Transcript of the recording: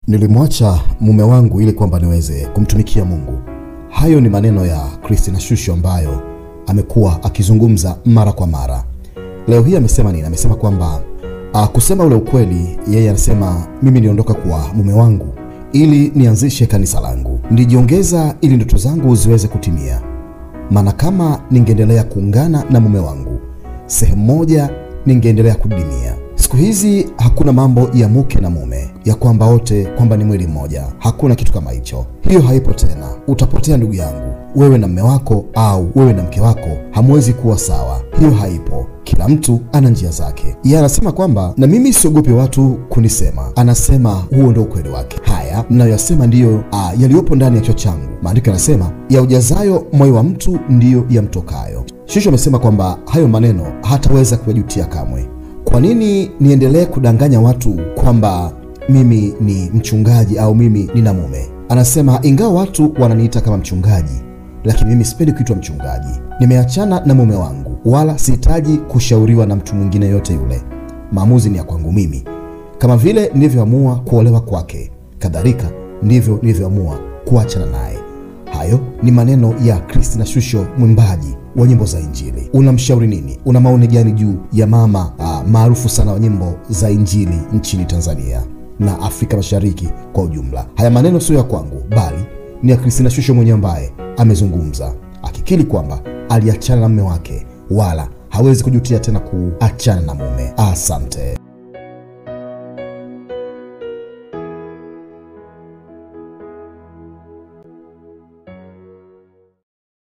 Nilimwacha mume wangu ili kwamba niweze kumtumikia Mungu. Hayo ni maneno ya Christina Shusho ambayo amekuwa akizungumza mara kwa mara. Leo hii amesema nini? Amesema kwamba uh, kusema ule ukweli, yeye anasema mimi niliondoka kwa mume wangu ili nianzishe kanisa langu, nilijiongeza ili ndoto zangu ziweze kutimia. Maana kama ningeendelea kuungana na mume wangu sehemu moja, ningeendelea kudidimia. Siku hizi hakuna mambo ya mke na mume, ya kwamba wote kwamba ni mwili mmoja. Hakuna kitu kama hicho, hiyo haipo tena. Utapotea ndugu yangu, wewe na mume wako au wewe na mke wako hamwezi kuwa sawa. Hiyo haipo. Kila mtu ana njia zake. Yeye anasema kwamba na mimi siogopi watu kunisema, anasema huo ndio ukweli wake. Haya ninayoyasema ndiyo ah, yaliyopo ndani ya kichwa changu. Maandiko yanasema ya ujazayo moyo wa mtu ndiyo yamtokayo. Shusho amesema kwamba hayo maneno hataweza kuyajutia kamwe. Kwa nini niendelee kudanganya watu kwamba mimi ni mchungaji au mimi nina mume? Anasema ingawa watu wananiita kama mchungaji, lakini mimi sipendi kuitwa mchungaji. Nimeachana na mume wangu, wala sihitaji kushauriwa na mtu mwingine yote yule. Maamuzi ni ya kwangu mimi. Kama vile nilivyoamua kuolewa kwake, kadhalika ndivyo nilivyoamua kuachana naye. Hayo ni maneno ya Christina Shusho, mwimbaji wa nyimbo za Injili. Unamshauri nini? Una maoni gani juu ya mama ah, maarufu sana wa nyimbo za Injili nchini Tanzania na Afrika Mashariki kwa ujumla? Haya maneno sio ya kwangu, bali ni ya Christina Shusho mwenyewe ambaye amezungumza akikiri kwamba aliachana na mume wake, wala hawezi kujutia tena kuachana na mume. Asante.